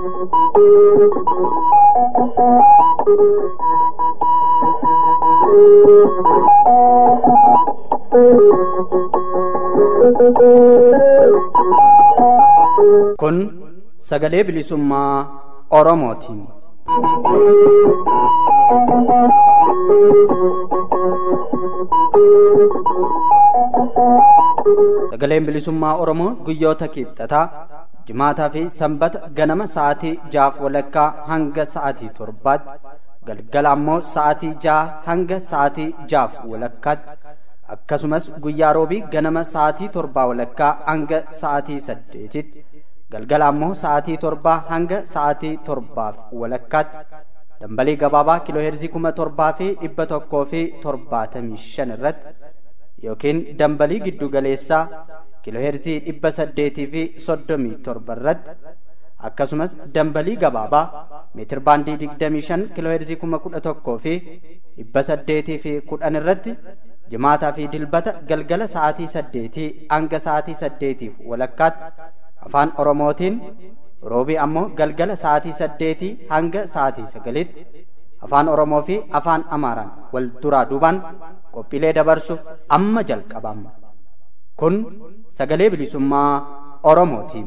Kun sagalee bilisummaa Oromootiin. Sagaleen bilisummaa Oromoo guyyoota kibxataa jimaataa fi sanbata ganama sa'aatii jaaf walakkaa hanga sa'aatii torbaatti galgala ammoo sa'aatii ja'a hanga sa'aatii jaaf walakkaatti akkasumas guyyaa roobii ganama sa'aatii torbaa walakkaa hanga sa'aatii saddeetitti galgala ammoo sa'aatii torbaa hanga sa'aatii torbaaf walakkaatti dambalii gabaabaa kiilooheerzii kuma torbaa fi dhibba tokkoo fi torbaatamii shan irratti yookiin dambalii giddu galeessaa kiilooheerzii dhibba saddeetii fi soddomii torba irratti akkasumas dambalii gabaabaa meetir baandii digdamii shan kiilooheerzii kuma kudha tokkoo fi dhibba saddeetii fi kudhan irratti jimaataa fi dilbata galgala sa'aatii saddeetii hanga sa'aatii saddeetiif walakkaatti afaan oromootiin roobii ammoo galgala sa'aatii saddeetii hanga sa'aatii sagalitti afaan oromoo fi afaan amaaraan wal duraa duubaan qophiilee dabarsuuf amma jalqabama kun sagalee bilisummaa oromootiin.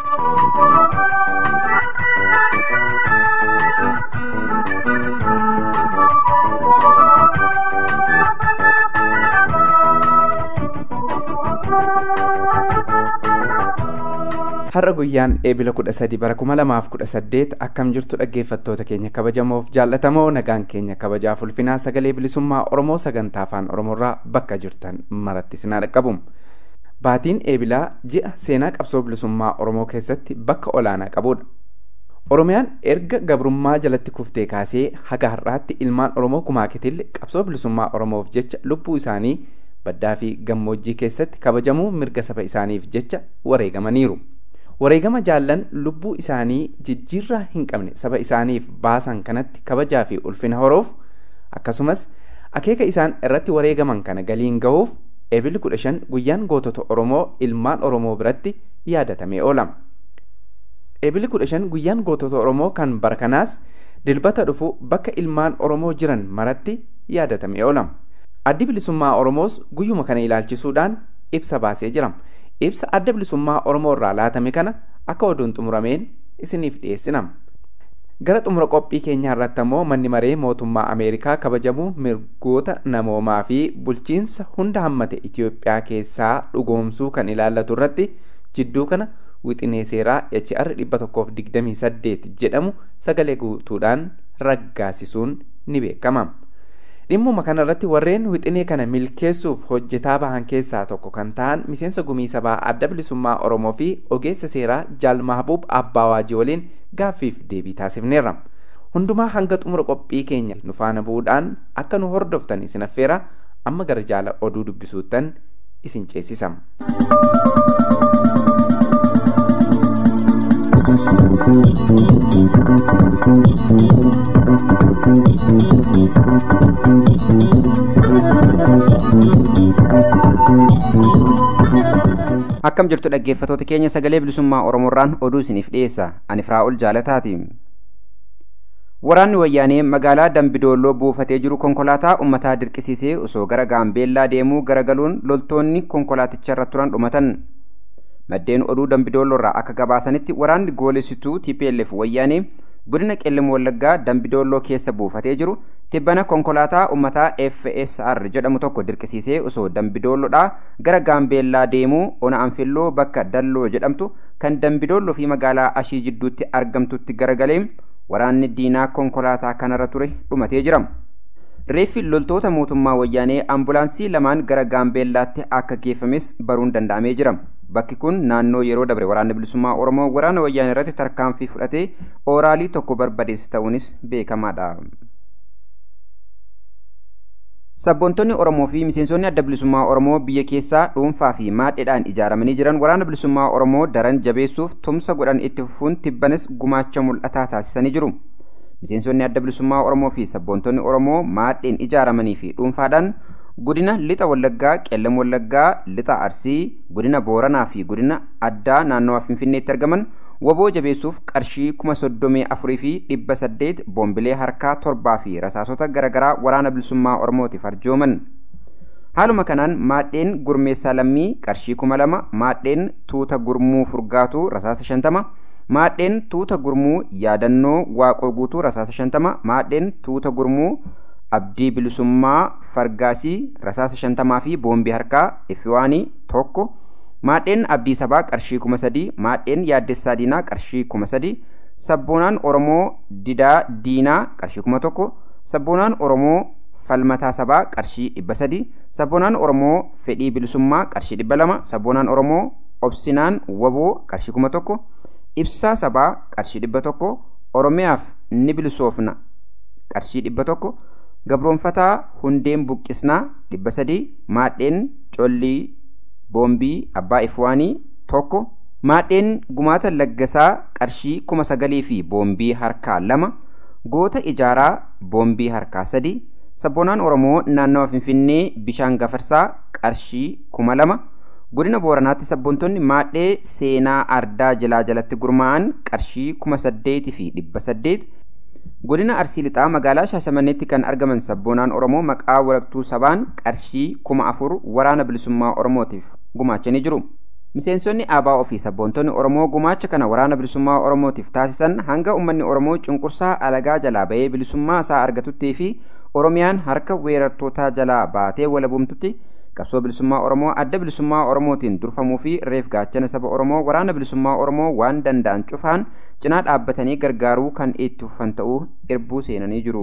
har'a guyyaan eebila kudha sadi bara kuma lamaaf kudha saddeet akkam jirtu dhaggeeffattoota keenya kabajamoof jaallatamoo nagaan keenya kabajaaf ulfinaa sagalee bilisummaa oromoo sagantaa afaan oromoorraa bakka jirtan maratti sinaa dhaqqabum baatiin eebilaa ji'a seenaa qabsoo bilisummaa oromoo keessatti bakka olaanaa qabudha oromiyaan erga gabrummaa jalatti kuftee kaasee haga har'aatti ilmaan oromoo kumaakitilli qabsoo bilisummaa oromoof jecha lubbuu isaanii baddaa fi gammoojjii keessatti kabajamuu mirga saba isaaniif jecha wareegamaniiru. wareegama jaallan lubbuu isaanii jijjiirraa hin qabne saba isaaniif baasan kanatti kabajaa fi ulfina horoof akkasumas akeeka isaan irratti wareegaman kana galiin gahuuf eebili kudha shan guyyaan gootota oromoo ilmaan oromoo biratti yaadatamee oolama. eebili kudha shan guyyaan gootota oromoo kan bara kanaas dilbata dhufu bakka ilmaan oromoo jiran maratti yaadatamee oolama. addi bilisummaa oromoos guyyuma kana ilaalchisuudhaan ibsa baasee jira. ibsa adda bilisummaa oromoo irraa laatame kana akka oduun xumurameen isiniif dhiyeessinama. gara xumura qophii keenyaa irratti ammoo manni maree mootummaa ameerikaa kabajamuu mirgoota namoomaa fi bulchiinsa hunda hammate itiyoophiyaa keessaa dhugoomsuu kan ilaallatu irratti jidduu kana wixinee seeraa HR 128 jedhamu sagalee guutuudhaan raggaasisuun ni beekama. dhimmuma kana irratti warreen wixinee kana milkeessuuf hojjetaa bahan keessaa tokko kan ta'an miseensa gumii sabaa adda bilisummaa oromoo fi ogeessa seeraa jaal mahbuub abbaa waajii waliin gaaffiif deebii taasifneerra hundumaa hanga xumura qophii keenya nu faana bu'uudhaan akka nu hordoftan isin affeera amma gara jaala oduu dubbisuuttan isin ceesisama. akkam jirtu dhaggeeffatoota keenya sagalee bilisummaa oromoorraan oduu isiniif dhiyeessa ani firaa'ol jaalataati waraanni wayyaanee magaalaa dambidoolloo buufatee jiru konkolaataa ummataa dirqisiisee osoo gara gaambeellaa deemuu garagaluun loltoonni konkolaaticharra turan dhumatan maddeen oduu dambidoolloorraa akka gabaasanitti waraanni goolessituu tplf wayyaanee godina qellem wallaggaa dambidoolloo keessa buufatee jiru tibbana konkolaataa ummataa fsr jedhamu tokko dirqisiisee osoo dambidoolloodhaa gara gaambeellaa deemuu ona anfilloo bakka dalloo jedhamtu kan dambidoolloo fi magaalaa ashii jidduutti argamtutti garagalee waraanni diinaa konkolaataa kanarra ture dhumatee jira reeffi loltoota mootummaa wayyaanee ambulaansii lamaan gara gaambeellaatti akka geeffames baruun danda'amee jira bakki kun naannoo yeroo dabre waraanni bilisummaa oromoo waraana wayyaanee irratti tarkaanfii fudhatee ooraalii tokko barbadeesse ta'uunis beekamaadha. Sabboontonni Oromoo fi miseensonni adda bilisummaa Oromoo biyya keessaa dhuunfaa fi maadheedhaan ijaaramanii jiran waraana bilisummaa Oromoo daran jabeessuuf tumsa godhan itti fufuun tibbanis gumaacha mul'ataa taasisanii jiru. Miseensonni adda bilisummaa Oromoo fi sabboontonni Oromoo maadheen ijaaramanii fi dhuunfaadhaan godina lixa wallaggaa qellam wallaggaa lixa arsii godina booranaa fi godina addaa naannawaa finfinneetti argaman waboo jabeessuuf qarshii kuma soddomii afurii fi dhibba saddeet boombilee harkaa torbaa fi rasaasota garaagaraa waraana bilisummaa oromootiif arjooman haaluma kanaan maadheen gurmeessaa lammii qarshii kuma lama maadheen tuuta gurmuu furgaatuu rasaasa shantama maadheen tuuta gurmuu yaadannoo waaqoo guutuu rasaasa shantama maadheen tuuta gurmuu abdii bilisummaa fargaasii rasaasa shantamaa fi boombii harkaa ifiwaanii tokko maadheen abdii sabaa qarshii kuma sadii maadheen yaaddessaa diinaa qarshii kuma sadii sabboonaan oromoo didaa diinaa qarshii kuma tokko sabboonaan oromoo falmataa sabaa qarshii dhibba sadii sabboonaan oromoo fedhii bilisummaa qarshii dhibba lama sabboonaan oromoo obsinaan waboo qarshii kuma tokko ibsaa sabaa qarshii dhibba tokko oromiyaaf ni bilisoofna qarshii dhibba tokko gabroonfataa hundeen buqqisnaa dhibba sadii maadheen collii boombii abbaa ifwaanii tokko maadheen gumaata laggasaa qarshii kuma sagalii fi boombii harkaa lama goota ijaaraa boombii harkaa sadii sabboonaan oromoo naannawa finfinnee bishaan gafarsaa qarshii kuma lama godina booranaatti sabboontonni maadhee seenaa ardaa jalaa jalatti gurmaa'an qarshii kuma saddeeti fi dhibba saddeet godina arsii lixaa magaalaa shaashamanneetti kan argaman sabboonaan oromoo maqaa walaktuu sabaan qarshii kuma afur waraana bilisummaa oromootiif gumaachanii jiru miseensonni aabaa ofii sabboontonni oromoo gumaacha kana waraana bilisummaa oromootiif taasisan hanga ummanni oromoo cunqursaa alagaa jalaa bahee bilisummaa isaa argatuttii fi oromiyaan harka weerartootaa jalaa baatee walabumtutti qabsoo bilisummaa oromoo adda bilisummaa oromootiin durfamuu fi reef gaachana saba oromoo waraana bilisummaa oromoo waan danda'an cufaan cinaa dhaabbatanii gargaaruu kan itti fufan ta'uu irbuu seenanii jiru.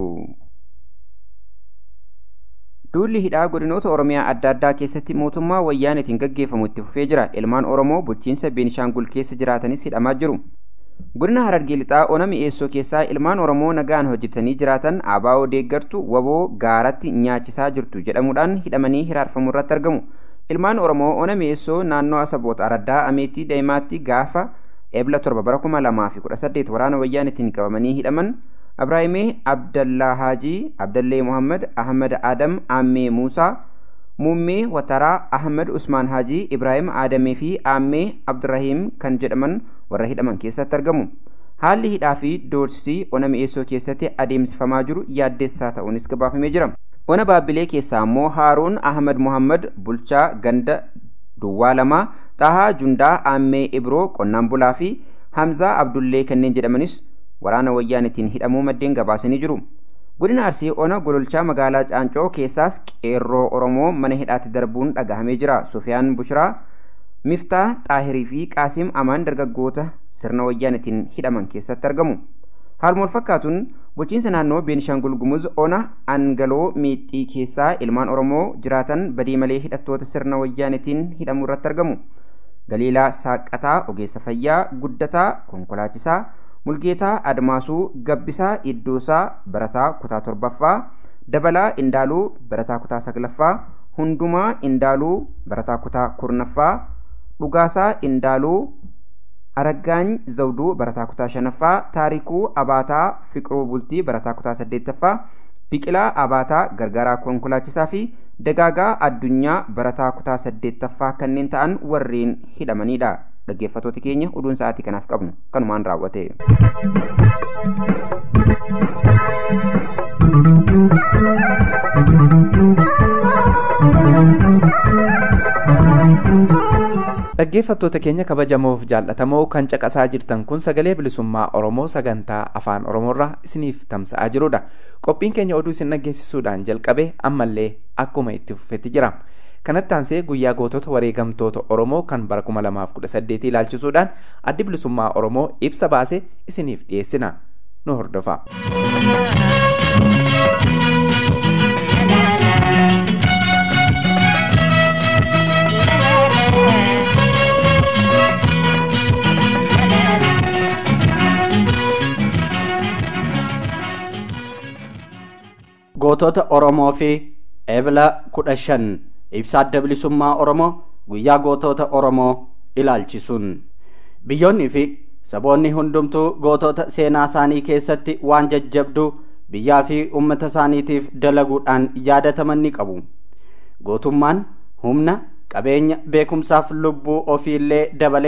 Duulli hidhaa godinoota Oromiyaa adda addaa keessatti mootummaa wayyaanetiin gaggeeffamu itti fufee jira. Ilmaan Oromoo bulchiinsa Beenishaangul keessa jiraatanis hidhamaa jiru. Godina Harargee lixaa ona mi'eessoo keessaa ilmaan Oromoo nagaan hojjetanii jiraatan ABO deeggartu waboo gaaratti nyaachisaa jirtu jedhamuudhaan hidhamanii hiraarfamuu irratti argamu. Ilmaan Oromoo ona mi'eessoo naannoo Asaboota Araddaa Ameetii Daa'imaatti gaafa eebla torba bara kuma lamaa fi kudha saddeet waraana wayyaanetiin qabamanii hidhaman Abraahimee Abdallaa Haajii, Abdallee Muhammad, Ahmad Adam, Aammee Muusaa, Muummee Wataraa, Ahmad Usmaan Haajii, Ibraahim Aadamee fi Aammee Abdurrahiim kan jedhaman warra hidhaman keessatti argamu. Haalli hidhaa fi doorsisii ona mi'eessoo keessatti adeemsifamaa jiru yaaddeessaa ta'uunis gabaafamee jira. Ona baabbilee keessaa immoo Haaruun Ahmad Muhammad bulchaa ganda Duwwaa lamaa, Xahaa Jundaa Aammee Ibroo qonnaan bulaa fi Hamzaa Abdullee kanneen jedhamanis waraana wayyaanitiin hidhamuu maddeen gabaasanii jiru. Godina Arsii ona gololchaa magaalaa Caancoo keessaas qeerroo Oromoo mana hidhaatti darbuun dhagahamee jira. Sufiyaan Bushiraa, Miftaa Xaahirii fi Qaasim Amaan dargaggoota sirna wayyaanitiin hidhaman keessatti argamu. Haaluma fakkaatuun bulchiinsa naannoo Beenishaangul Gumuz ona Angaloo Miixxii keessaa ilmaan Oromoo jiraatan badii malee hidhattoota sirna wayyaanitiin hidhamuu irratti argamu. Galiilaa Saaqataa, Ogeessa Fayyaa, Guddataa, Konkolaachisaa, Mulgeetaa Admaasuu Gabbisaa Iddoosaa Barataa Kutaa Torbaffaa Dabalaa Indaaluu Barataa Kutaa Saglaffaa Hundumaa Indaaluu Barataa Kutaa Kurnaffaa Dhugaasaa Indaaluu Araggaany Zawduu Barataa Kutaa Shanaffaa Taarikuu Abaataa Fiqiruu Bultii Barataa Kutaa Saddeettaffaa Biqilaa Abaataa Gargaaraa Konkolaachisaa fi Dagaagaa Addunyaa Barataa Kutaa Saddeettaffaa kanneen ta'an warreen hidhamanidha. dhaggeeffatoota keenya oduun sa'aatii kanaaf qabnu kanumaan raawwate. dhaggeeffattoota keenya kabajamoof jaallatamoo kan caqasaa jirtan kun sagalee bilisummaa oromoo sagantaa afaan oromoorraa isiniif tamsa'aa jirudha qophiin keenya oduu isin dhaggeessisuudhaan jalqabe ammallee akkuma itti fufetti jira kanatti aansee guyyaa gootota wareegamtoota oromoo kan bara 2018 ilaalchisuudhaan addi bilisummaa oromoo ibsa baase isiniif dhiyeessina nu hordofa. gootota oromoo fi ebla kudha shan ibsa adda bilisummaa oromoo guyyaa gootota oromoo ilaalchisuun biyyoonnii fi saboonni hundumtuu gootota seenaa isaanii keessatti waan jajjabduu biyyaa fi ummata isaaniitiif dalaguudhaan yaadataman ni qabu gootummaan humna qabeenya beekumsaaf lubbuu ofiillee dabale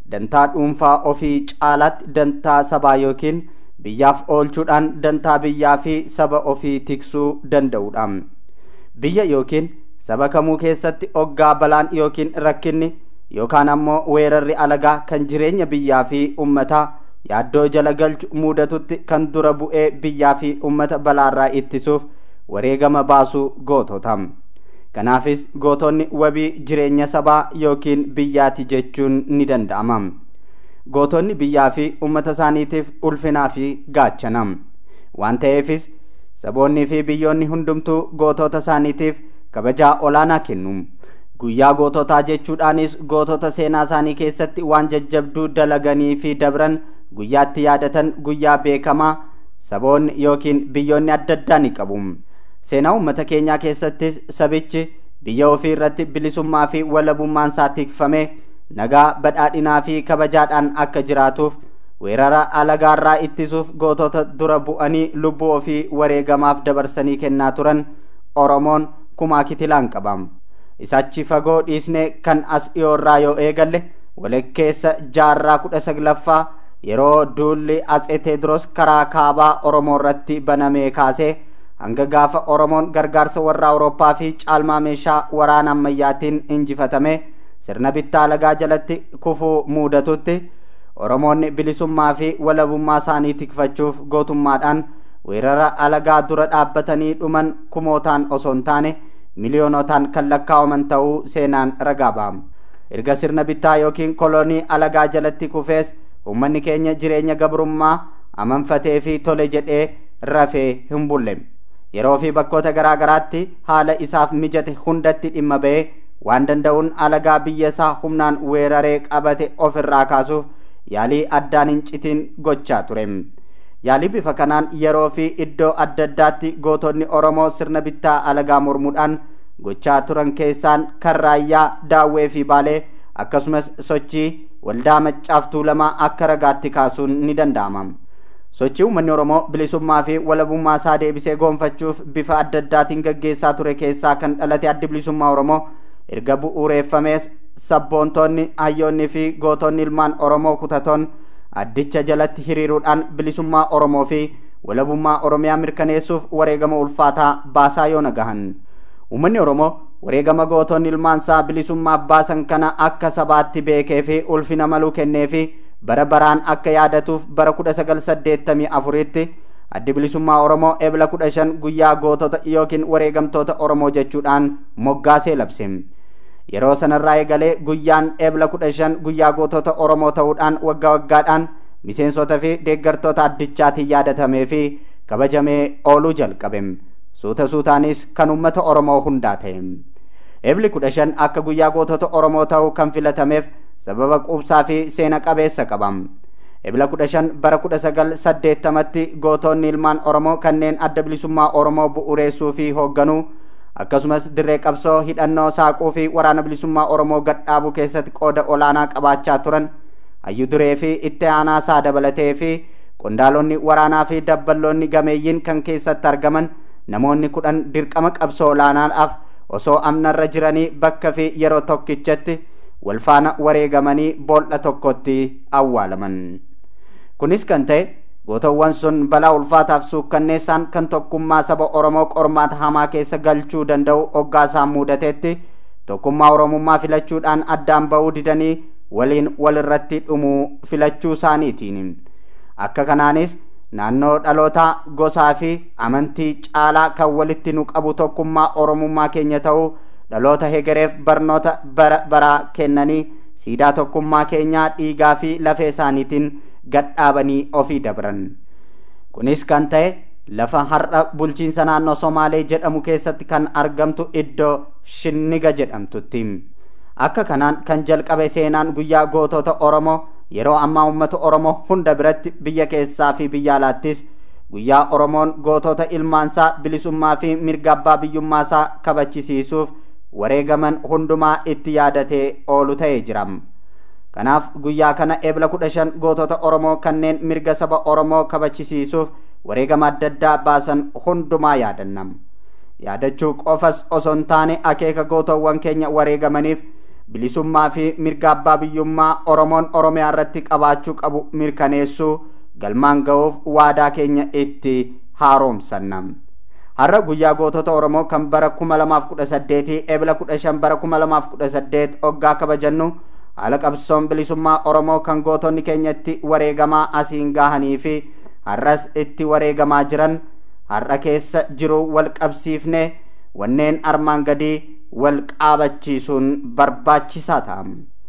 dantaa dhuunfaa ofii caalaatti dantaa sabaa yookiin biyyaaf oolchuudhaan dantaa biyyaa fi saba ofii tiksuu danda'uudha biyya yookiin saba kamuu keessatti oggaa balaan yookiin rakkinni yookaan ammoo weerarri alagaa kan jireenya biyyaa fi ummataa yaaddoo jala galchu mudatutti kan dura bu'ee biyyaa fi ummata balaarraa ittisuuf wareegama baasuu gootota kanaafis gootonni wabii jireenya sabaa yookiin biyyaati jechuun ni danda'ama gootonni biyyaa fi ummata isaaniitiif ulfinaa fi gaachana waan ta'eefis saboonnii fi biyyoonni hundumtuu gootota isaaniitiif kabajaa olaanaa kennu guyyaa goototaa jechuudhaanis gootota seenaa isaanii keessatti waan jajjabduu dalaganii fi dabran guyyaatti yaadatan guyyaa beekamaa saboonni yookiin biyyoonni adda addaa ni qabu seenaa uummata keenyaa keessattis sabichi biyya ofii irratti bilisummaa fi walabummaan isaa tikfamee nagaa badhaadhinaa fi kabajaadhaan akka jiraatuuf weerara alagaarraa ittisuuf gootota dura bu'anii lubbuu ofii wareegamaaf dabarsanii kennaa turan oromoon kumaa kitilaan qabam isachi fagoo dhiisnee kan as dhiyoorraa yoo eegalle walakkeessa jaarraa kudha saglaffaa yeroo duulli atsee teedros karaa kaabaa oromoo irratti banamee kaasee hanga gaafa oromoon gargaarsa warra awurooppaa fi caalmaa meeshaa waraana ammayyaatiin injifatame sirna bittaa alagaa jalatti kufuu muudatutti oromoonni bilisummaa fi walabummaa isaanii tikfachuuf gootummaadhaan weerara alagaa dura dhaabbatanii dhuman kumootaan osoo hin taane miliyoonotaan kan lakkaa'aman ta'uu seenaan ragaa ba'ama erga sirna bittaa yookiin koloonii alagaa jalatti kufees ummanni keenya jireenya gabrummaa amanfatee fi tole jedhee rafee hin bulle yeroo fi bakkoota garaa garaatti haala isaaf mijate hundatti dhimma ba'ee waan danda'uun alagaa biyya isaa humnaan weeraree qabate ofirraa kaasuuf yaalii addaan hin citiin gochaa ture yaalii bifa kanaan yeroo fi iddoo adda addaatti gootonni oromoo sirna bittaa alagaa mormuudhaan gochaa turan keessaan kan raayyaa daawwee fi baalee akkasumas sochii waldaa maccaaf tuulamaa akka ragaatti kaasuun ni danda'ama sochii uummanni oromoo bilisummaa fi walabummaa isaa deebisee goonfachuuf bifa adda addaatiin gaggeessaa ture keessaa kan dhalate addi bilisummaa oromoo erga bu'uureeffamees sabboontoonni hayyoonni fi gootonni ilmaan oromoo kutatoon addicha jalatti hiriiruudhaan bilisummaa oromoo fi walabummaa oromiyaa mirkaneessuuf wareegama ulfaataa baasaa yoo nagahan uummanni oromoo wareegama gootonni ilmaansaa bilisummaa baasan kana akka sabaatti beekee fi ulfina maluu kennee fi bara baraan akka yaadatuuf bara kudha sagal saddeettamii afuritti addi bilisummaa oromoo ebla kudha shan guyyaa gootota yookiin wareegamtoota oromoo jechuudhaan moggaasee labse yeroo sanarraa eegalee guyyaan ebla kudha shan guyyaa gootota oromoo ta'uudhaan waggaa waggaadhaan miseensota fi deeggartoota addichaatiin yaadatamee fi kabajamee ooluu jalqabe suuta suutaanis kan ummata oromoo hundaa ta'e ebli kudha shan akka guyyaa gootota oromoo ta'uu kan filatameef sababa quubsaa fi seena qabeessa qabam ebla kudha shan bara kudha sagal saddeettamatti gootonni ilmaan oromoo kanneen adda bilisummaa oromoo bu'uureessuu fi hoogganuu akkasumas dirree qabsoo hidhannoo saaquu fi waraana bilisummaa oromoo gadhaabuu keessatti qooda olaanaa qabaachaa turan hayyu duree fi itti aanaa isaa dabalatee fi qondaalonni waraanaa fi dabballoonni gameeyyiin kan keessatti argaman namoonni kudhan dirqama qabsoo olaanaadhaaf osoo amnarra jiranii bakka fi yeroo tokkichatti walfaana wareegamanii boolla tokkotti awwaalaman kunis kan ta'e gootowwan sun balaa ulfaataaf suukkanneessaan kan tokkummaa saba oromoo qormaata hamaa keessa galchuu danda'u hoggaasaan muudateetti tokkummaa oromummaa filachuudhaan addaan ba'uu didanii waliin walirratti dhumuu filachuu isaaniitiin akka kanaanis naannoo dhalootaa gosaa fi amantii caalaa kan walitti nu qabu tokkummaa oromummaa keenya ta'uu dhaloota hegereef barnoota bara baraa kennanii siidaa tokkummaa keenyaa dhiigaa fi lafee isaaniitiin gadhaabanii ofii dabran kunis kan ta'e lafa har'a bulchiinsa naannoo somaalee jedhamu keessatti kan argamtu iddoo shinniga jedhamtutti akka kanaan kan jalqabe seenaan guyyaa gootota oromoo yeroo ammaa uummata oromoo hunda biratti biyya keessaa fi biyya alaattis guyyaa oromoon gootota ilmaansaa bilisummaa fi mirga abbaa biyyummaasaa kabachisiisuuf wareegaman hundumaa itti yaadatee oolu ta'ee jiram kanaaf guyyaa kana ebla kudha shan gootota oromoo kanneen mirga saba oromoo kabachisiisuuf wareegama adda addaa baasan hundumaa yaadannam yaadachuu qofas osoo hin taane akeeka gootowwan keenya wareegamaniif bilisummaa fi mirga abbaa biyyummaa oromoon oromiyaa irratti qabaachuu qabu mirkaneessuu galmaan ga'uuf waadaa keenya itti haaromsanna har'a guyyaa gootota oromoo kan bara kuma lamaaf kudha saddeetii ebla kudha shan bara kuma lamaaf kudha saddeet hoggaa kabajannu haala qabsoon bilisummaa oromoo kan gootonni keenya itti wareegamaa asiin gahanii fi har'as itti wareegamaa jiran har'a keessa jiru wal qabsiifne wanneen armaan gadii wal qaabachiisuun barbaachisaa ta'a.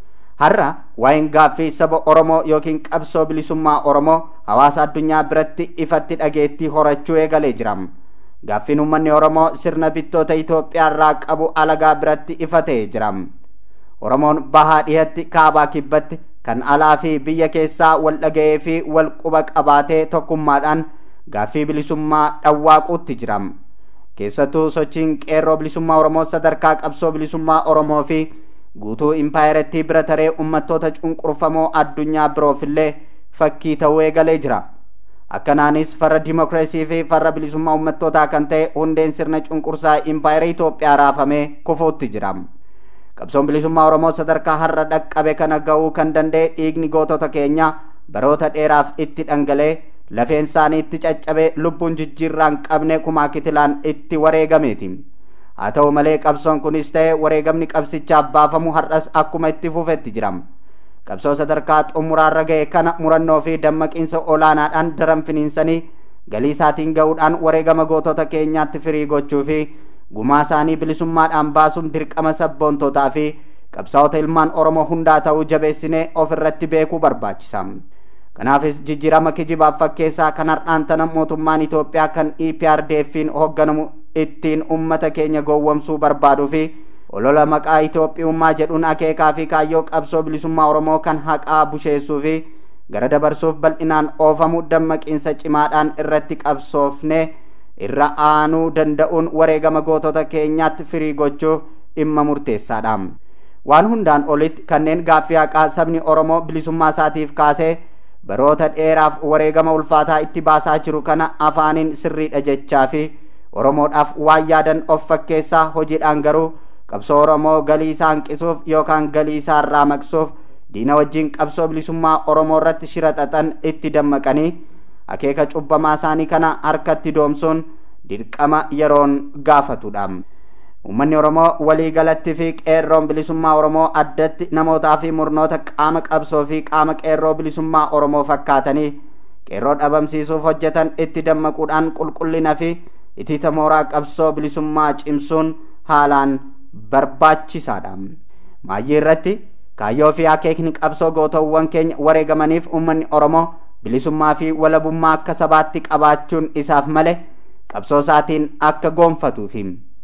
Har'a waa'een gaaffii saba Oromoo yookiin qabsoo bilisummaa Oromoo hawaasa addunyaa biratti ifatti dhageettii horachuu eegalee jira. Gaaffiin uummanni Oromoo sirna bittoota Itoophiyaa irraa qabu alagaa biratti ifa ta'ee jira. Oromoon bahaa dhihatti kaabaa kibbatti kan alaa fi biyya keessaa wal dhaga'ee fi wal quba qabaatee tokkummaadhaan gaaffii bilisummaa dhawwaaquutti jira. Keessattuu sochiin qeerroo bilisummaa Oromoo sadarkaa qabsoo bilisummaa Oromoo fi guutuu impaayerettii bira taree uummattoota cunqurfamoo addunyaa biroofillee fakkii ta'uu eegalee jira. Akkanaanis farra dimookiraasii fi farra bilisummaa uummattootaa kan ta'e hundeen sirna cunqursaa impaayera Itoophiyaa raafamee kufuutti jira. Qabsoon bilisummaa Oromoo sadarkaa har'a dhaqqabe kana ga'uu kan danda'e dhiigni gootota keenya baroota dheeraaf itti dhangalee lafeen isaanii itti caccabee lubbuun jijjiirraan qabne kumaa kitilaan itti wareegameeti. Haa ta'u malee qabsoon kunis ta'e wareegamni qabsichaaf baafamu har'as akkuma itti fufetti jira. Qabsoo sadarkaa xumuraarra ga'e kana murannoo fi dammaqiinsa olaanaadhaan daran finiinsanii galii isaatiin ga'uudhaan wareegama gootota keenyaatti firii gochuu fi gumaa isaanii bilisummaadhaan baasuun dirqama sabboontootaa fi qabsaa'ota ilmaan Oromoo hundaa ta'uu jabeessinee ofirratti beekuu barbaachisa. Kanaafis jijjiirama kijibaaf fakkeessaa kan har'aan tana mootummaan Itoophiyaa kan EPRDF'n hoogganamu ittiin ummata keenya gowwomsuu barbaaduu fi olola maqaa Itoophiyummaa jedhuun akeekaa fi kaayyoo qabsoo bilisummaa Oromoo kan haqaa busheessuu fi gara dabarsuuf bal'inaan oofamu dammaqiinsa cimaadhaan irratti qabsoofne irra aanuu danda'uun wareegama gootota keenyaatti firii gochuuf dhimma murteessaadha. Waan hundaan olitti kanneen gaaffii haqaa sabni Oromoo bilisummaa isaatiif kaasee baroota dheeraaf wareegama ulfaataa itti baasaa jiru kana afaaniin sirriidha jechaa fi Oromoodhaaf waan yaadan of fakkeessaa hojiidhaan garuu qabsoo Oromoo galii isaa hanqisuuf yookaan galii isaa irraa maqsuuf diina wajjin qabsoo bilisummaa Oromoo irratti shira xaxan itti dammaqanii akeeka cubbamaa isaanii kana harkatti doomsuun dirqama yeroon gaafatudha. Uummanni Oromoo walii galatti fi qeerroon bilisummaa Oromoo addatti namootaa fi murnoota qaama qabsoo fi qaama qeerroo bilisummaa Oromoo fakkaatanii qeerroo dhabamsiisuuf hojjetan itti dammaquudhaan qulqullina fi itita mooraa qabsoo bilisummaa cimsuun haalaan barbaachisaadha. Maayyii irratti kaayyoo fi akeekni qabsoo gootowwan keenya wareegamaniif uummanni Oromoo bilisummaa fi walabummaa akka sabaatti qabaachuun isaaf male qabsoo isaatiin akka goonfatuufi.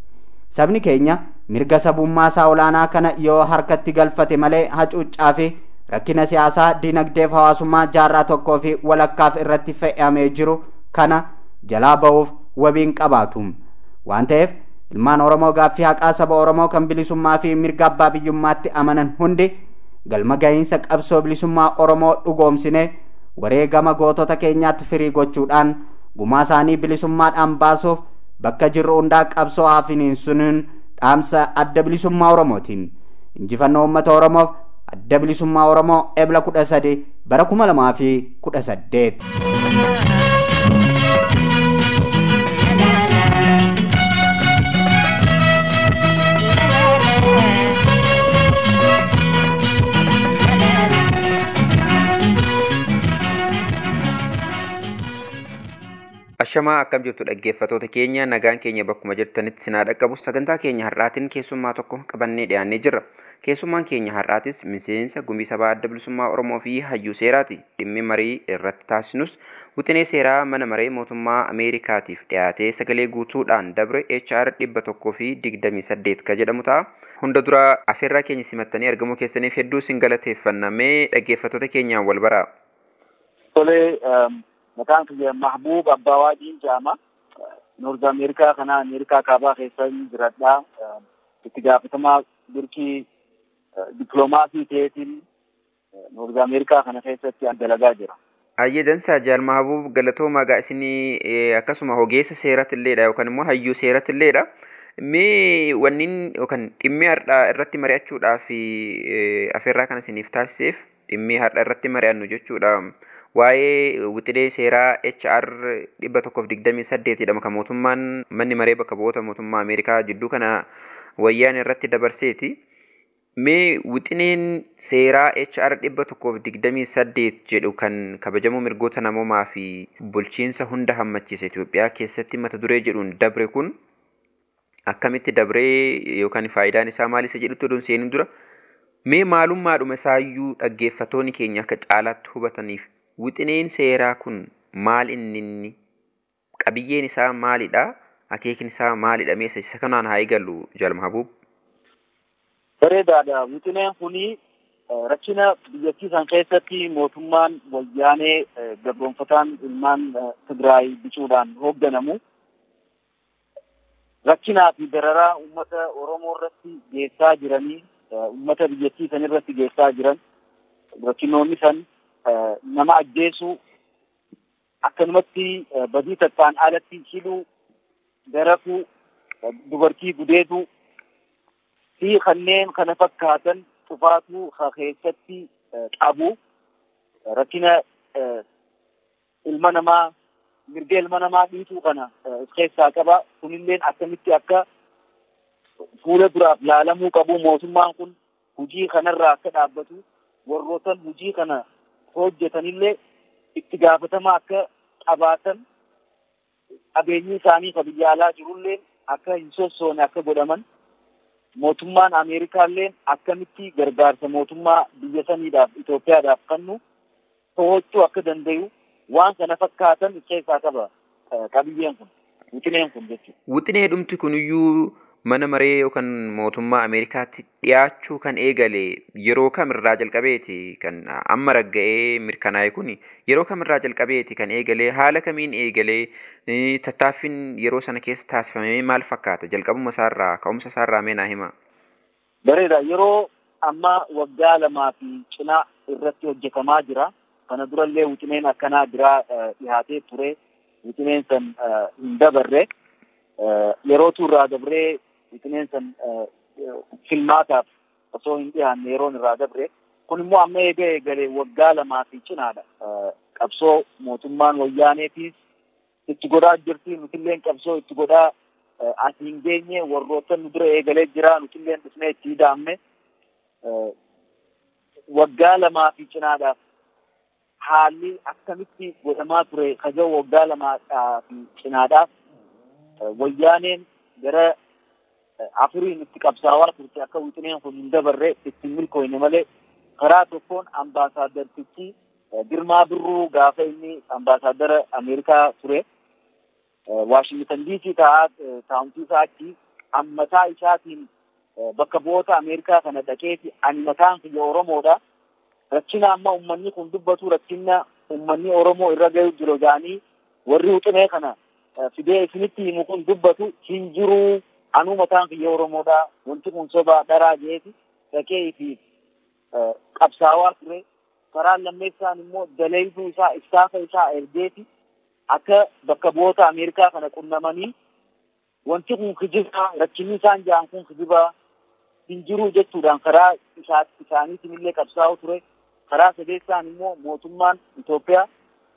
Sabni keenya mirga sabummaa isaa olaanaa kana yoo harkatti galfate malee hacuuccaa fi rakkina siyaasaa dinagdeef hawaasummaa jaarraa tokkoo fi walakkaaf irratti fe'amee jiru kana jalaa ba'uuf wabiin qabaatu. Waan ta'eef ilmaan Oromoo gaaffii haqaa saba Oromoo kan bilisummaa fi mirga abbaa biyyummaatti amanan hundi galma gahiinsa qabsoo bilisummaa Oromoo dhugoomsine wareegama gootota keenyaatti firii gochuudhaan gumaa isaanii bilisummaadhaan baasuuf bakka jirru hundaa qabsoo haa finiinsuun dhaamsa adda bilisummaa Oromootiin. Injifannoo uummata Oromoof adda bilisummaa Oromoo ebla kudha sadi bara kuma lamaa fi kudha saddeet. Ashamaa akkam jirtu dhaggeeffatoota keenya nagaan keenya bakkuma jirtanitti sinaa dhaqqabu sagantaa keenya har'aatiin keessummaa tokko qabannee dhiyaannee jirra. Keessummaan keenya har'aatis miseensa gumii sabaa adda bilisummaa Oromoo fi hayyuu seeraati. Dhimmi marii irratti taasisnus wixinee seeraa mana maree mootummaa Ameerikaatiif dhiyaatee sagalee guutuudhaan dabre HR dhibba tokkoo fi digdamii saddeet ka jedhamu ta'a. Hunda dura afeerraa keenya simattanii argamuu keessaniif hedduu sin galateeffannamee dhaggeeffatoota keenyaan wal baraa. Tolee maqaan kiyya Mahbuub Abbaa Waadiin jedhama. Noorz Ameerikaa kana Ameerikaa kaabaa keessa jiradha. Itti gaafatamaa durkii dippiloomaasii ta'eetiin Noorz Ameerikaa kana keessatti dalagaa jira. Ayyee dansaa jaal Mahbuub galatooma egaa isinii akkasuma ogeessa seeratilleedha yookaan immoo hayyuu seeratilleedha. Mee wannin yookaan dhimmi har'aa irratti mari'achuudhaaf afeerraa kan isiniif taasiseef dhimmi har'a irratti mari'annu jechuudha. Waa'ee wixilee seeraa HR dhibba tokkoof digdamii saddeet jedhama kan mootummaan manni maree bakka bu'oota mootummaa Ameerikaa jidduu kana wayyaan irratti dabarseeti. Mee wixineen seeraa HR dhibba tokkoof digdamii saddeet jedhu kan kabajamuu mirgoota namoomaa fi bulchiinsa hunda hammachiisa Itoophiyaa keessatti mata duree jedhuun dabre kun akkamitti dabree yookaan faayidaan isaa maal isa jedhutti oduun seenuu dura mee maalummaadhuma isaayyuu dhaggeeffatoonni keenya akka caalaatti hubataniif wixineen seeraa kun maal inni qabiyyeen isaa maalidha akeekni isaa maalidha mee isa kanaan haa eegallu jaalma habuub. Bareedaadha wixineen kuni rakkina biyyattii san keessatti mootummaan wayyaanee gabroonfataan ilmaan Tigraay bicuudhaan hoogganamu. rakkinaa fi dararaa uummata Oromoo irratti geessaa jiranii uummata biyyattii san irratti geessaa jiran rakkinoonni san nama ajjeesuu akkanumatti badii tattaan alatti hidhuu darafuu dubartii gudeeduu fi kanneen kana fakkaatan cufaatuu keessatti qabu rakkina ilma namaa mirga ilma namaa dhiituu kana of keessaa qaba. Kunilleen akkamitti akka fuula duraaf laalamuu qabu mootummaan kun hujii kanarraa akka dhaabbatu warrootan hujii kana hojjetanillee itti gaafatama akka qabaatan qabeenyi isaanii ka biyya alaa jirullee akka hin sossoone akka godhaman mootummaan Ameerikaallee akkamitti gargaarsa mootummaa biyya saniidhaaf Itoophiyaadhaaf kennu to'achuu akka danda'u waan kana fakkaatan keessaa qaba qabiyyeen kun wixineen kun jechuudha. Wixinee dhumti kuniyyuu mana maree yookaan mootummaa Ameerikaatti dhiyaachuu kan eegale yeroo kamirraa jalqabeeti kan amma ragga'ee mirkanaa'e kun yeroo kamirraa jalqabeeti kan eegale haala kamiin eegalee tattaaffiin yeroo sana keessa taasifamee maal fakkaata jalqabuma isaarraa ka'umsa isaarraa meenaa hima. Bareeda yeroo amma waggaa lamaa fi cinaa irratti hojjetamaa jira. kana durallee wixineen akkanaa biraa dhihaatee ture wixineen san hin dabarre yerootu irraa dabree wixineen san filmaataaf osoo hin dhiyaanne yeroon irraa dabre kun immoo amma eega eegalee waggaa lamaa fi cinaadha qabsoo mootummaan wayyaaneetiis itti godhaa jirti nutilleen qabsoo itti godhaa as hin geenye warroota nu dura eegalee jira nutilleen dhufnee itti hidhaamme waggaa lamaa fi cinaadhaaf haalli akkamitti godhamaa ture kaja waggaa lamaa fi cinaadhaaf wayyaaneen gara afuriin itti qabsaawaa turte akka wixineen kun hin dabarre itti milkooyne malee karaa tokkoon ambaasaadartichi Girmaa Birruu gaafa inni ambaasaadara Ameerikaa ture Waashingtan diisii taa'aa taa'umtii isaa achi ammataa isaatiin bakka bu'oota Ameerikaa kana dhaqeeti ani mataan kiyya Oromoodha. rakkina amma ummanni kun dubbatu rakkina ummanni Oromoo irra gahu jiru jedhanii warri wixinee kana fidee isinitti himu kun dubbatu hin jiru anuu mataan kiyya Oromoodha wanti kun soba dharaa jeeti dhaqee fi qabsaawaa ture karaan lammeessaan immoo daleeysuu isaa istaafa isaa ergeeti akka bakka bu'oota Ameerikaa kana qunnamanii wanti kun kijiba rakkinni isaan jedhan kun kijiba hin jiru jechuudhaan karaa isaaniitiin illee qabsaa'u ture. karaa sadeessaan immoo mootummaan Itoophiyaa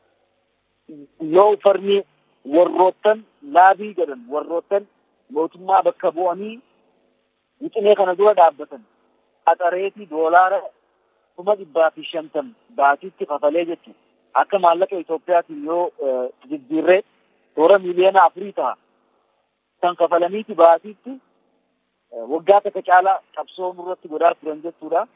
yoo farni warroottan laabii jedhan warroottan mootummaa bakka bu'anii wixinee kana dura dhaabbatan qaxareetii doolaara kuma dhibbaa fi shantam baatiitti kafalee jechuudha. Akka maallaqa Itoophiyaatiin yoo jijjiirree toora miiliyoona afurii ta'a. Kan kafalaniiti baatiitti waggaa takka caalaa qabsoo nurratti godhaa turan jechuudha.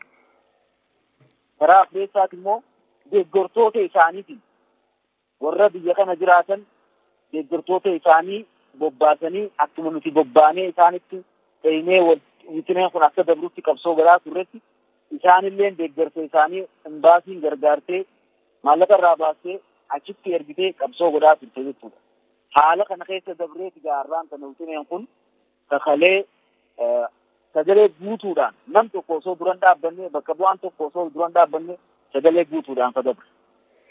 karaa afreessaati immoo deeggartoota isaaniitiin warra biyya kana jiraatan deeggartoota isaanii bobbaasanii akkuma nuti bobbaanee isaanitti dheenee wixineen kun akka dabrutti qabsoo godhaa turretti isaanillee deeggarsa isaanii imbaasiin gargaartee maallaqa irraa baastee achitti ergitee qabsoo godhaa turte jechuudha. Haala kana keessa dabreeti gaarraan kana wixineen kun kakalee sagalee guutuudhaan nam tokko osoo duran dhaabbanne bakka bu'aan tokko osoo duran dhaabbanne sagalee guutuudhaan ka dabre.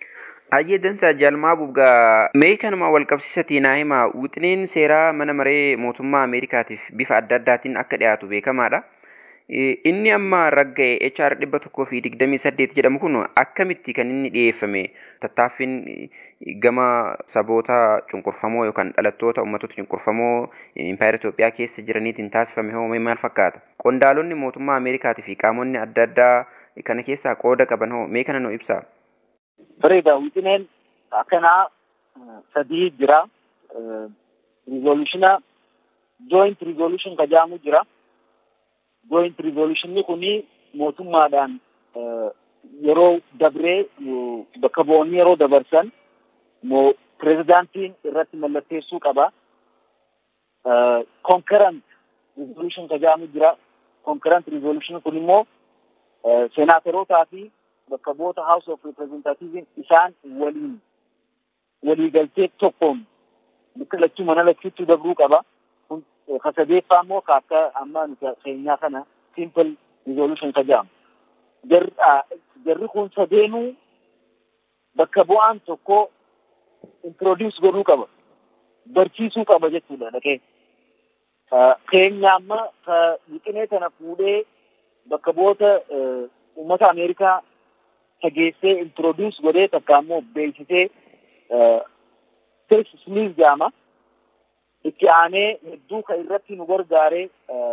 Hayyee dansaa jaalmaa bubgaa mee kanuma wal qabsiisatii naa himaa wixineen seeraa mana maree mootummaa Ameerikaatiif bifa adda addaatiin akka dhiyaatu beekamaadha. Inni amma ragga'e HR dhibba tokkoo fi digdamii saddeet jedhamu kun akkamitti kan inni dhiyeeffame tattaaffiin gama saboota cunqurfamoo yookaan dhalattoota uummattoota cunqurfamoo impaayera Itoophiyaa keessa jiraniitiin taasifame hoo maal fakkaata? Qondaalonni mootummaa Ameerikaatii fi qaamonni adda addaa kana keessaa qooda qaban hoo mee kana nu ibsaa? Bareeda wixineen akkanaa sadii jira. Rizoolushina joint rizoolution ka jedhamu jira. Joint rizoolushini kuni mootummaadhaan yeroo dabree bakka bu'oonni yeroo dabarsan moo pirezidaantiin irratti mallatteessuu qaba. Concurrent rizoolution ka jedhamu jira. Concurrent rizoolution kun immoo seenaaterootaa fi bakka bu'oota House of Representatives isaan waliin waliigaltee tokkoon bakka lachuu mana lachuutti dabruu qaba. Kun ka sadeeffaa immoo ka akka amma nuti keenyaa kana simple resolution ka jedhamu. Jarri kun sadeenuu bakka bu'aan tokko introduce godhuu qaba. Barsiisuu qaba jechuudha dhaqee. Keenya amma ka wixinee kana fuudhee bakka bu'oota uummata Ameerikaa dhageessee introduce godhee takka ammoo beeksisee Chris Smith jedhama. Itti aanee hedduu kan irratti nu gargaaree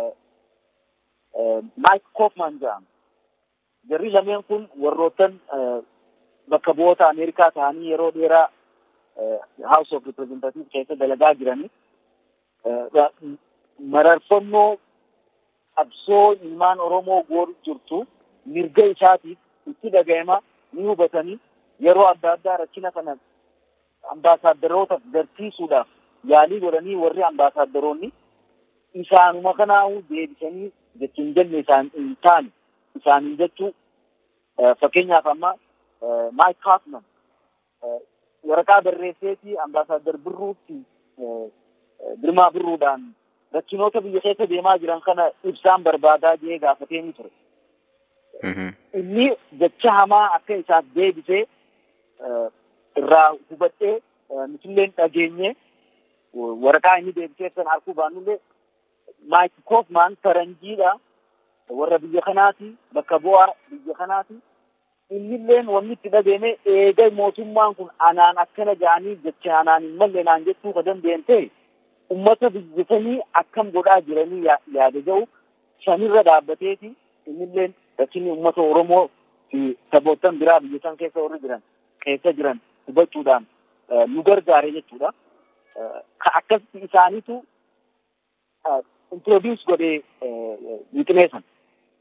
Mike Kaufman jedhama. Jarri lameen kun warroottan bakka bu'oota Ameerikaa ta'anii yeroo dheeraa House of Representatives keessa dalagaa jirani. Mararfannoo qabsoo ilmaan Oromoo gooru jirtu mirga isaatiif itti dhaga'ama ni hubatanii yeroo adda addaa rakkina kana ambaasaadarootaaf garsiisuudhaaf yaalii godhanii warri ambaasaadaronni isaanuma kanaa'uu deebisanii jechuun jenne isaan hin taane isaaniin jechuu fakkeenyaaf amma Mike Kaufman waraqaa barreesseetii ambaasaaddar birruutti girmaa birruudhaan rakkinoota biyya keessa deemaa jiran kana ibsaan barbaadaa jee gaafatee ni ture. Inni jecha hamaa akka isaaf deebisee irraa hubadhee nutilleen dhageenye waraqaa inni deebisee san arguu baannullee Maayik Koofmaan faranjiidha warra biyya kanaati bakka bu'aa biyya kanaati. Innilleen wanni itti dhageeme eega mootummaan kun anaan akkana ja'anii jecha anaan hin malle naan jechuu ka danda'an ta'e ummata biyyatanii akkam godhaa jiranii yaada ga'u sanirra dhaabbateeti innilleen rakkinni ummata Oromoo fi saboottan biraa biyya san keessa warri jiran keessa jiran hubachuudhaan nu gargaare jechuudha. Ka akkasitti isaaniitu introduce godhee wixinee san.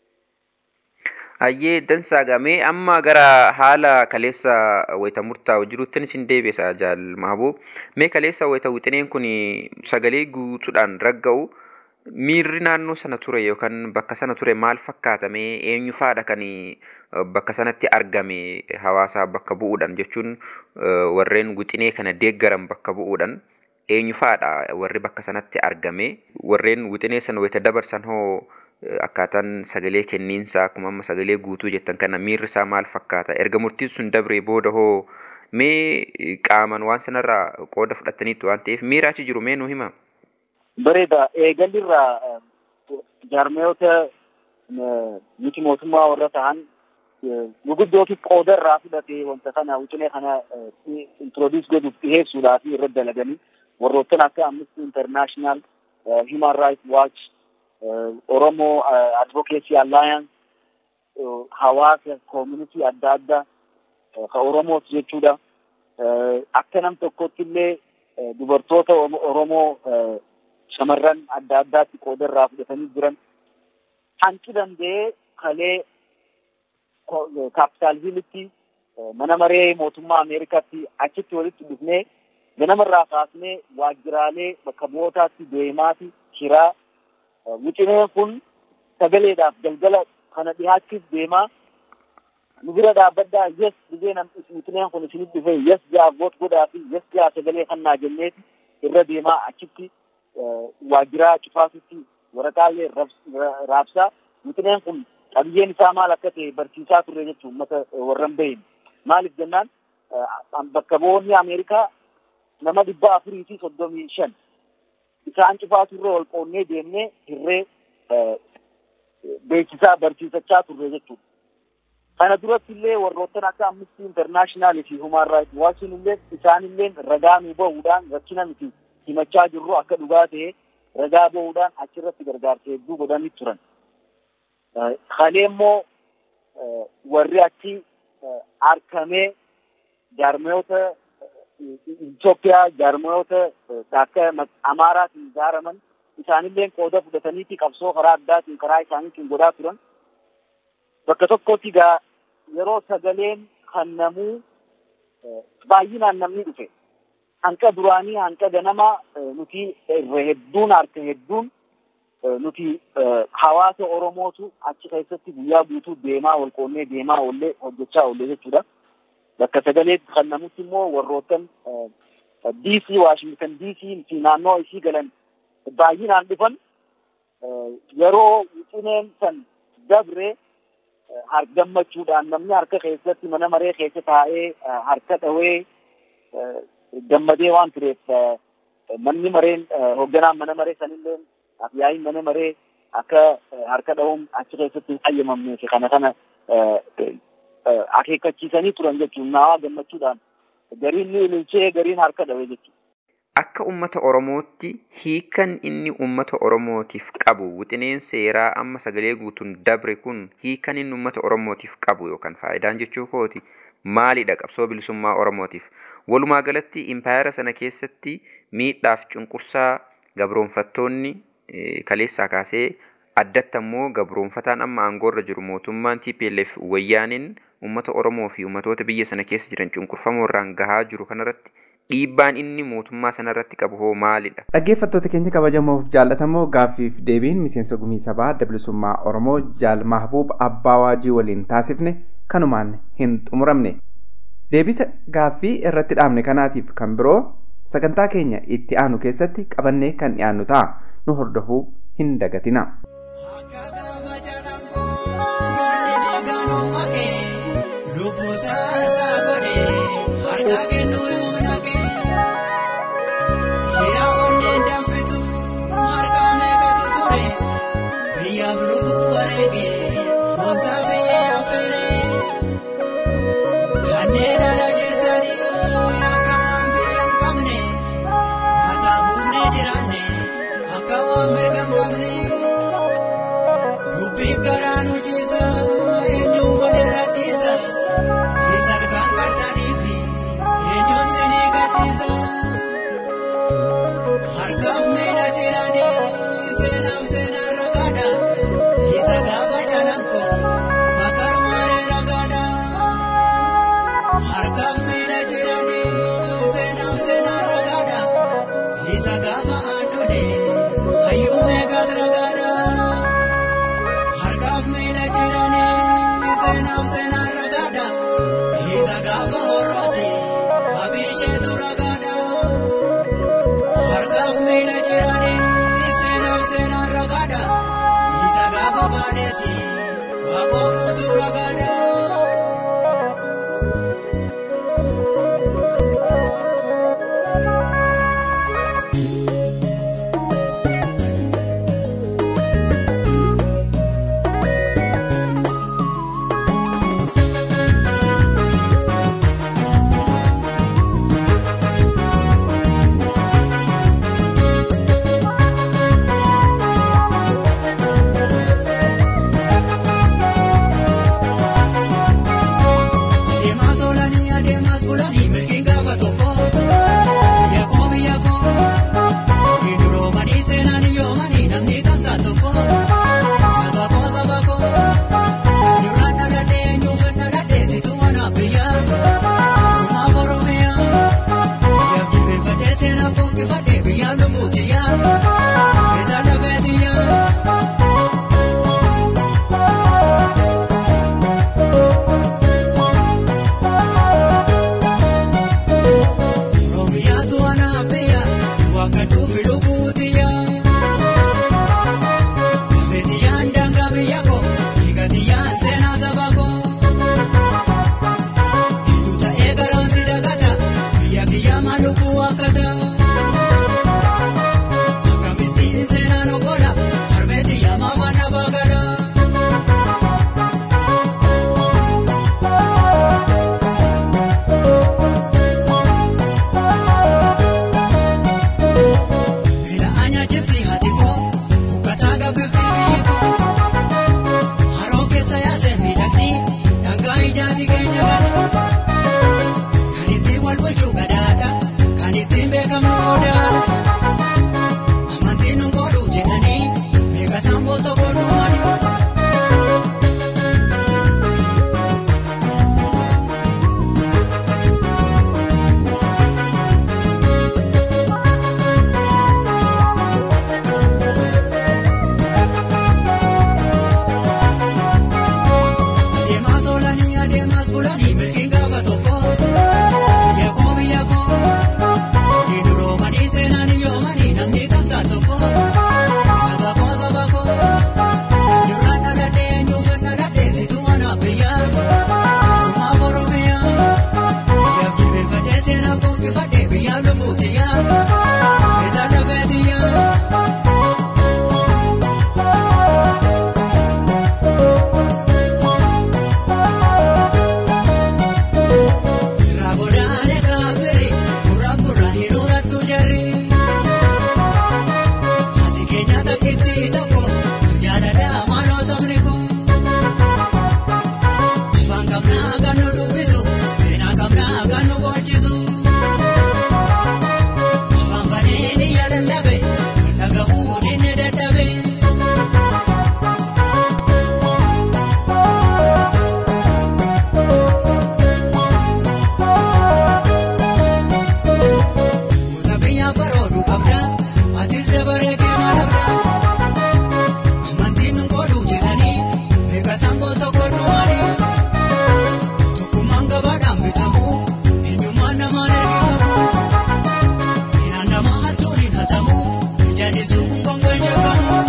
Hayyee dansaa gamee amma gara haala kaleessa wayita murtaa'u jiruuttin isin deebisa jaal mahabuu. Mee kaleessa wayita wixineen kun sagalee guutuudhaan ragga'u miirri naannoo sana ture yookaan bakka sana ture maal fakkaatame eenyu faadha kan bakka sanatti argame hawaasa bakka bu'uudhaan jechuun warreen wixinee kana deeggaran bakka bu'uudhaan eenyu faadha warri bakka sanatti argame warreen wixinee sana wayita dabarsan hoo akkaataan sagalee kenniinsaa akkuma amma sagalee guutuu jettan kana miirri isaa maal fakkaata erga murtiin sun dabree booda hoo mee qaaman waan sanarraa qooda fudhataniitu waan ta'eef miira achi jiru mee nu hima. Bareeda eegalirraa jaarmeyoota miti mootummaa warra ta'an guguddootu qooda irraa fudhate wanta kana wixinee kana introduce godhuuf dhiheessuudhaaf irra dalaganii warroottan akka Amnesty International, Human Rights Watch, Oromo Advocacy Alliance, hawaasa community adda addaa ka Oromoos jechuudha. Akka nam tokkotti illee dubartoota Oromoo shamarran adda addaatti qooda irraa fudhatanii jiran hanqi danda'ee kalee kaapitaal hiilitti mana maree mootummaa Ameerikaatti achitti walitti dhufnee ganamarraa kaasnee waajjiraalee bakka bu'ootaatti deemaati kiraa wixineen kun sagaleedhaaf galgala kana dhihaachuuf deemaa nu bira dhaabbaddaa yes dhibeen wixineen kun isinit dhufe yes jaa voot godhaa fi yes jaa sagalee kannaa jenneeti irra deemaa achitti waajjiraa cufaasitti waraqaalee raabsaa wixineen kun qabiyyeen isaa maal akka ta'e barsiisaa turre jechuun uummata warran bahin maaliif jennaan bakka bu'oonni Ameerikaa nama dhibba afurii fi soddomii shan isaan cufaa turre ol qoonnee deemnee hirree beeksisaa barsiisachaa turre jechuudha. Kana duratti illee warroottan akka Amnesty International fi Human Rights Watch illee isaan illee ragaa nu bahuudhaan rakkina nuti himachaa jirru akka dhugaa ta'e ragaa bahuudhaan achirratti gargaarsa hedduu godhanii turan. Kalee immoo warri achi argamee jaarmayoota Itoophiyaa jaarmayoota akka Amaaraatiin ijaaraman isaanillee qooda fudhataniiti qabsoo karaa addaatiin karaa isaaniitiin godhaa turan. Bakka tokkotti gaa yeroo sagaleen kannamuu baay'inaan namni dhufe. Hanqa duraanii hanqa ganama nuti irra hedduun harka hedduun nuti hawaasa Oromootu achi keessatti guyyaa guutuu deemaa ol qoonnee deemaa oollee hojjechaa oollee jechuudha. Bakka sagalee kannamutti immoo warroottan DC Washington DC fi naannoo isii galan baay'inaan dhufan yeroo wixineen san dabre gammachuudhaan namni harka keessatti mana maree keessa taa'ee harka dhawee gammadee waan tureef manni mareen hoogganaan mana maree sanillee afyaayin mana maree akka harka dhawuun achi keessatti hin hayyamamnee fi kana kana akeekkachiisanii turan jechuun naawaa gammachuudhaan gariin ni ililchee gariin harka dhawe jechuudha. Akka uummata Oromootti hiikan inni uummata Oromootiif qabu wixineen seeraa amma sagalee guutuun dabre kun hiikan inni uummata Oromootiif qabu yookaan faayidaan jechuu kooti maalidha qabsoo bilisummaa Oromootiif. Walumaa galatti impaayara sana keessatti miidhaaf cunqursaa gabroonfattoonni kaleessaa kaasee addatti ammoo gabroonfataan amma aangoorra jiru mootummaan TPLF wayyaaniin uummata Oromoo fi uummatoota biyya sana keessa jiran cunqurfamoo irraan gahaa jiru kanarratti dhiibbaan inni mootummaa sanarratti qabu hoo maalidha? Dhaggeeffattoota keenya kabajamoof jaallatamoo gaaffiif deebiin miseensa gumii sabaa bilisummaa Oromoo Jaal Mahbuub Abbaa Waajii waliin taasifne kanumaan hin xumuramne. Deebisa gaaffii irratti dhaabne kanaatiif kan biroo sagantaa keenya itti aanu keessatti qabannee kan dhiyaannu ta'a. Nu hordofuu hin dagatina. Harka kennuu humna kee hira onneen danfitu harka meeqatu ture biyyaaf lubbuu wareegee boonsa biyya affeeree kanneen ala jirtanii akka waan biyya hin qabne mataa buufnee jiraanne akka waan mirga hin qabne dubbiin garaa nu ciisa eenyuu walirra dhiisa isaan kan qartanii fi eenyuun sinii gadhiisa harkaaf miila jiranii seenaaf seenaan ragaadha isa gaafa jalanko bakar maaree ragaadha harkaaf miila jiranii seenaaf seenaan ragaadha isa gaafa aandole hayyuu meeqaat ragaadha harkaaf miila jiranii seenaaf seenaan ragaadha isa gaafa horrooti abisheetu ragaadha harkaaf miila jiranii seenaaf seenaan ragaadha isa gaafa baaleeti waaqoo guutuu ragaadha. Adeemaa soolanii adeemas bulanii milkiin gaafa tokko biyya koo biyya koo ni duroomanii seenaan yoomanii namni qabsaa tokko saba koo saba koo duraan dhaladhee eenyuuf dhaladhee situ wanaaf biyya sumaaf oromiyaa biyyaaf jilbeenfadhee seenaaf buqqifadhee biyyaan lubbuutiyyaa keetaa lafeetiyyaa. Oromiyaatu anaabbiya waaqa dhufi lubbuutiya. Gabeetiyyaan daangaa biyya koo dhiigatiyyaan seenaa saba koo. Gidduu ta'ee garaan si rakkata. Akkamittiin seenaan okola harmeetti yaamaa mana baagara. Miila anya jifti hati koo uffataa gabbifti biyyi koo. Haroo keessa yaasee miidhagni dhangaa ijaati keenya gala. Kan ittiin wal bulchuu gadaadha. Kan ittiin beekamnu odaadha. Amantiin nu godhu jedhanii meeqa sammuu tokko dhumani. Adeemas oolanii adeemas bulanii milkiin gaafa tokko. Biyya koo biyya koo. Ni duroomanii seenaan yoomanii namni qabsaa tokko. Saba koo saba koo. Duraan dhaladhee eenyuufan dhaladhee situ anaaf biyya. Sumaaf Oromiyaa. Biyyaaf jilbeenfadhee seenaaf buqqifadhee biyyaaf lubbuutiyyaa. Feetaa lafeetiyyaa. Sirraa godaanee kaafiri gurraan gurraan hidhuurattu jarri. Ati keenya takkitti tokko jaaladhaa maaloo sabni kun. Afaan qabnaa kan nu dubbisu seenaa qabnaa kan nu boonchisu. Afaan banee ni yaalallabe dhagahuu dinne dadhabe. Muta biyyaa baroodu qabda, atis dabaree keema labda. Amantiin nu godhu jedhanii, meeqa sammuu tokko dhumani. Tokkummaan gabaadhaan bitamu, eenyummaan namaan ergifamu. Seenaan namaa hattuun hin hatamu, ijaan isuu kun gongoon shakkamu.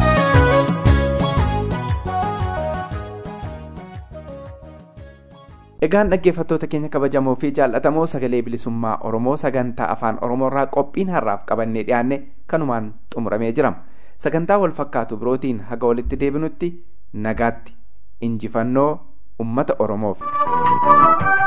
Egaan dhaggeeffattoota keenya kabajamoo fi jaallatamoo sagalee bilisummaa Oromoo sagantaa afaan Oromoorraa qophiin har'aaf qabannee dhiyaanne kanumaan xumuramee jira. Sagantaa wal fakkaatu birootiin haga walitti deebinutti nagaatti injifannoo uummata Oromoof.